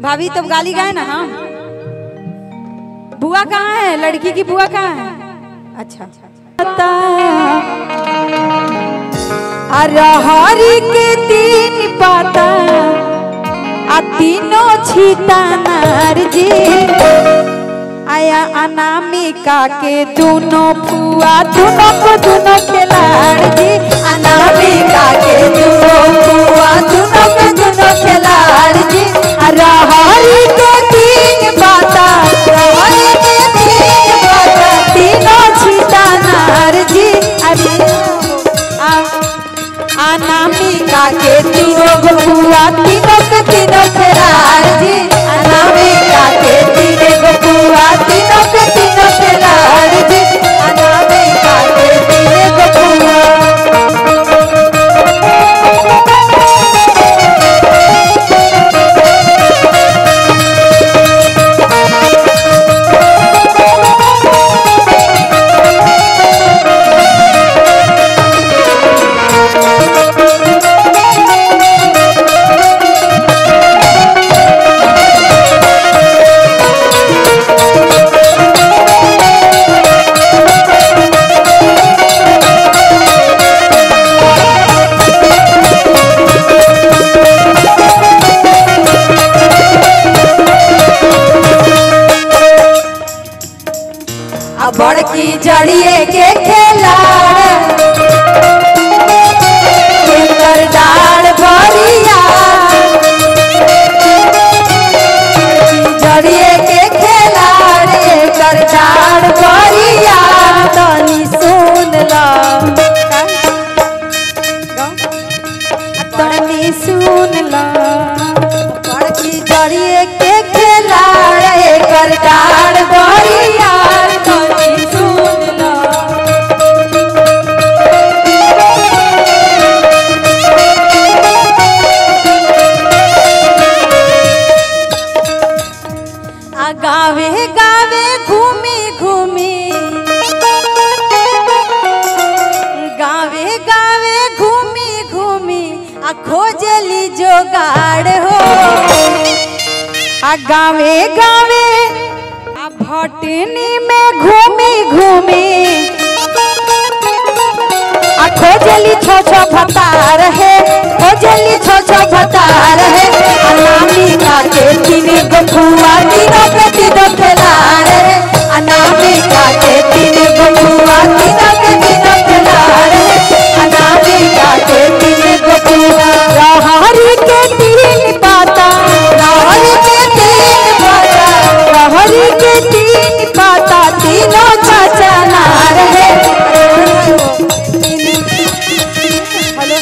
भाभी तब गाली गाए ना हम बुआ कहाँ है लड़की की बुआ कहाँ है अच्छा अरहरी के तीन पाता आ तीनों छीता नार जी आया अनामिका के दोनों फुआ दोनों को दोनों खिलाड़ जी अनामिका के दोनों फुआ दोनों को दोनों खिलाड़ जी अरहरी के तीन पाता अरहरी के तीन पाता तीनों छीता नार जी अरे आ अनामिका के तीनों बबुआ तीनों के तीनों खिलाड़ जी अनामिका के तीनों बबुआ तीनों के तीनों खिलाड़ जी अनामिका के तीनों बबुआ आ बड़की जड़िए के खेलाड़ केकर डाल बड़िया जड़िए के खेलाड़ केकर डाल बड़िया तनी सुन ला तनी सुन ला बड़की जड़िए के खेलाड़ एकर डाल बड़िया तनी सुन ला आ गावे गावे घूमी घूमी गावे गावे घूमी घूमी आ खोजली जोगाड़ हो आ गावे गावे आ भटनी में घूमी घूमी आ खोजली छो छो भतार है खोजली छो छो भतार है आ नामी का के तीन गो फुआ तीनों पे तीनों खिलाड़ है आ नामी का के तीन गो फुआ तीनों पे तीनों खिलाड़ है आ नामी का के तीन गो फुआ रहरी के तीन पाता रहरी के तीन पाता रहरी के तीन पाता तीनों चाचा नार है हेलो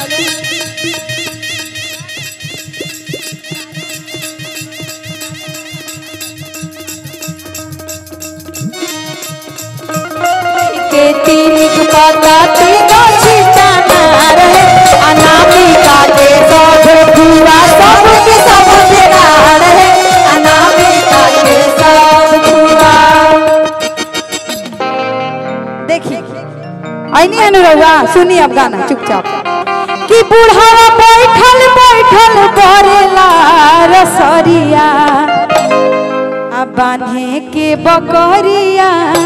के तीन पाता तीनों छीटा नार है अनामिका के सब पूरा सब के सब बेकार है अनामिका के सब पूरा देखिए ऐनी अनुरवा सुनी अब गाना चुपचाप कि बूढ़ावा बैठल बैठल करेला रसरिया आ बांधे के बकरिया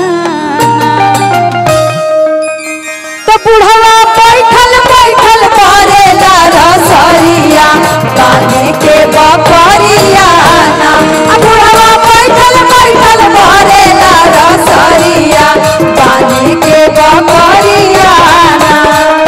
तो बूढ़ावा बैठल बैठल करेला रसरिया बांधे के बकरिया ना आ बूढ़ावा बैठल बैठल करेला रसरिया बांधे के बकरिया ना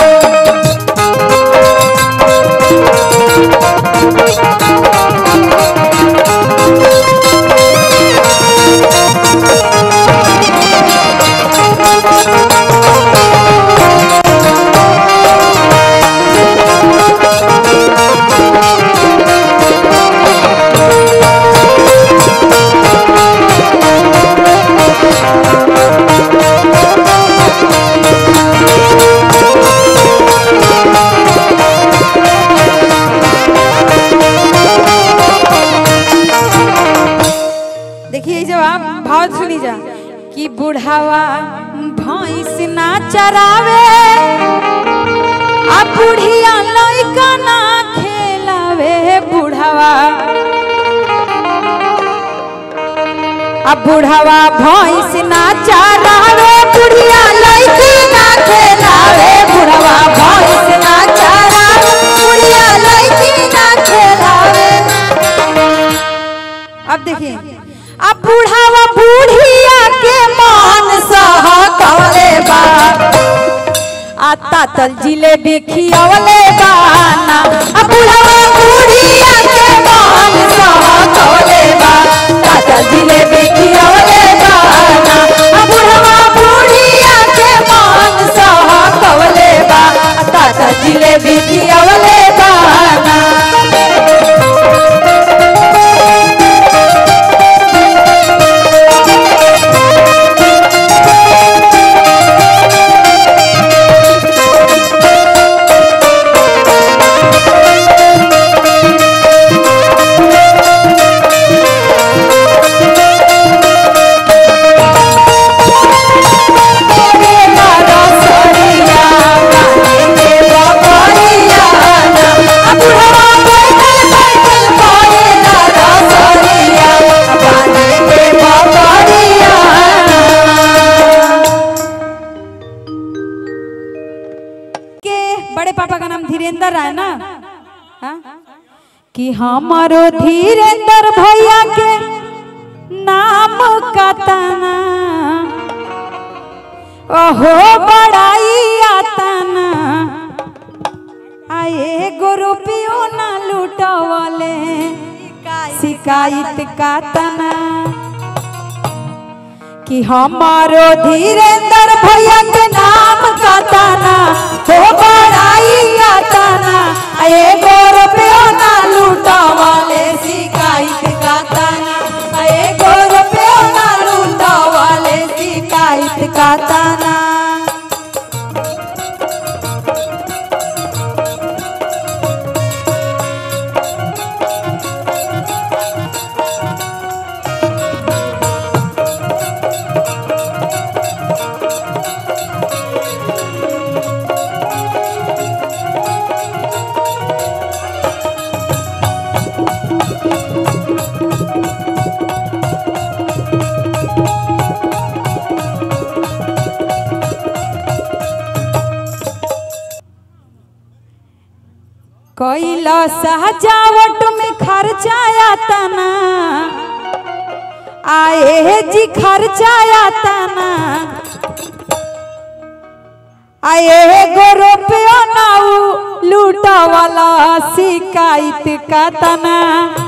देखिए जब आप भाव सुनी जा कि बुढ़ावा भैंस ना चरावे आ बुढ़िया लइका ना खेलावे बुढ़ावा अब बुढ़ावा भैंस ना चारावे बुढ़िया लड़की ना खेलावे बुढ़ावा भैंस ना चारावे बुढ़िया लड़की ना खेलावे अब देखिए अब बुढ़ावा बुढ़िया के मान सह कवले बा आता तल जिलेबी खियावले बाना अब बुढ़ावा बुढ़िया के मान सह कवले बा ताता जिलेबी खियावले बाना अब बुढ़ावा बुढ़िया के मान सह कवले बा ताता जिलेबी खियावले बाना के बड़े पापा का नाम धीरेन्द्र है ना हाँ? कि हमारो धीरेन्द्र भैया के नाम का तना ओहो बड़ाई आतना आए गो रुपयो ना लूटवले शिकायत का तना कि हमारो धीरेन्द्र भैया के नाम का ताना हो बड़ाई आताना आए गो रुपयो ना लूटवले शिकायत का ताना आए गो रुपयो ना लूटवले शिकायत का ताना कैला सजावट में खर्चाया तना आए जी खर्चाया तना आए गो रुपयो ना लूटा वाला शिकायत का तना